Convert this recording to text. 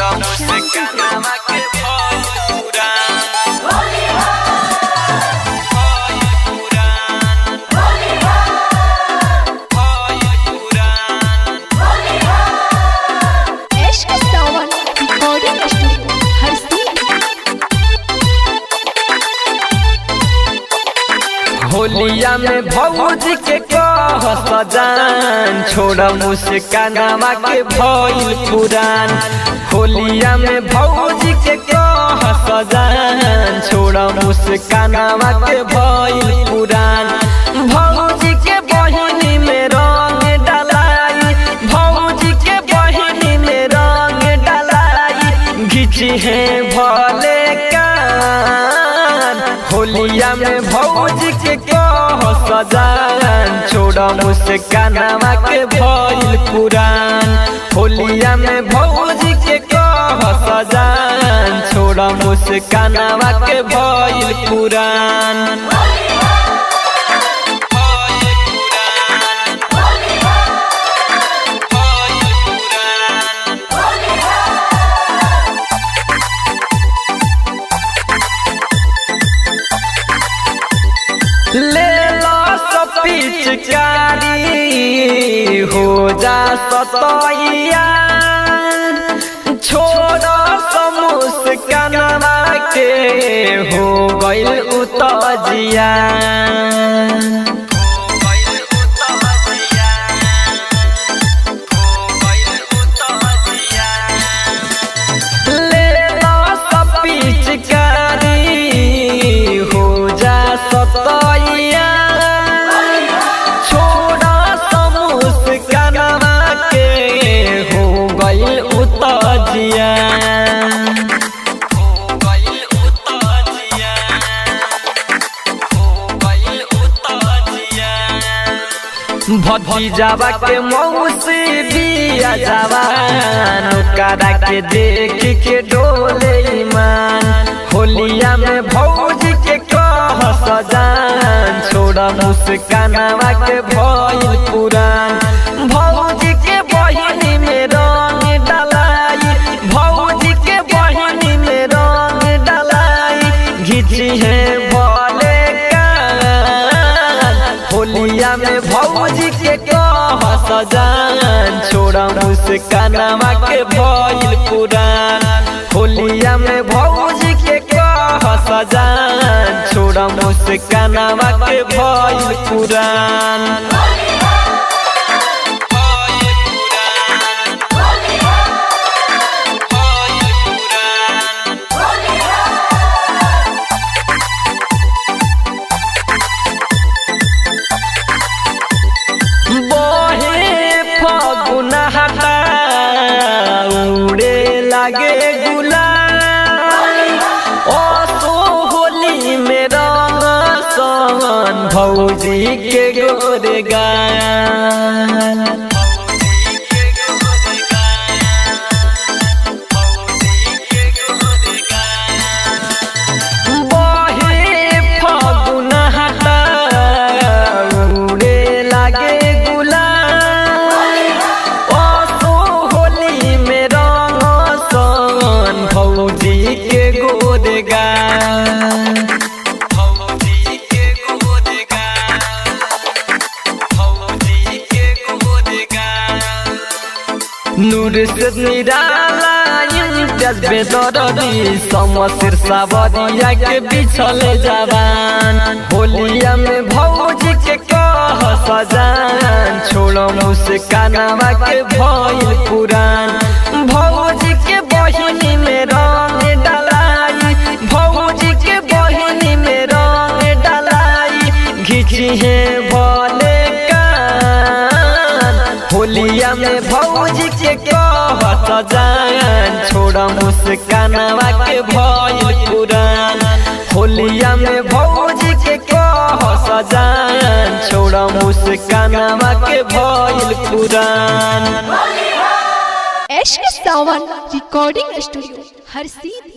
छोड़ा मुस्कानावा के भइल पुरान भइल पुरान भइल पुरान इश्क सावन रिकॉर्डिंग स्टूडियो हर सीन होलिया में भौजी के कह सजान छोड़ा मुस्कानावा के भइल पुरान होलिया में भौजी के कह सजान छोड़ा मुस्कानावा के भइल पुरान भौजी के बहिनी में रंग डलाई भौजी के बहिनी में रंग डलाई घिची है भले कान होलिया में भौजी के कह सजान छोड़ा मुस्कानावा के भइल पुरान होलिया में भौजी के कह सजान छोड़ा मुस्कानावा के भइल पुरान ले लो सब पिचकारी हो जा सतैया छोड़ मुस्कानवा के हो गइल उतजिया ले लो सब पिचकारी हो जा सतैया छोड़ा समूस कनवा के हो गइल उतजिया हो गइल उतजिया हो गइल उतजिया भतीजावा के मौसी बिया जवान ओकरा के देख के डोले ईमान होलिया में भौजी के कह सजान छोड़ा मुस्कानावा के भइल पुरान भौजी के बहिनी में रंग डलाई भौजी के बहिनी में रंग डलाई घिची है भले कान होलिया में भौजी के कह सजान छोड़ा मुस्कानावा के भइल पुरान होलिया में भौजी के कह सजान छोड़ा मुस्कानावा के भइल पुरान बहे फगुन हटा उड़े लागे गुलाल ओ होली में रंग सन भौजी के गोरे गाल बहे फगुन हटा उड़े लागे गुलाल ओ होली में रंग सन भौजी के गोरे गाल भौजी के गोरे गाल भौजी के गोरे गाल नूर से निराला इम्तियाज बेदरदी समसिर सावरिया के बिछले जवान होलिया में भौजी के कह सजान छोड़ो मुस्कानावा के भइल पुरान भौजी के बहिनी में रंग डलाई भौजी के बहिनी में रंग डलाई घिची है भले कान होलिया में भौजी के कह सजान छोड़ा मुस्कानावा के भइल पुरान होलिया में भौजी के कह सजान छोड़ा मुस्कानावा के भइल पुरान इश्क सावन रिकॉर्डिंग स्टूडियो हर सीन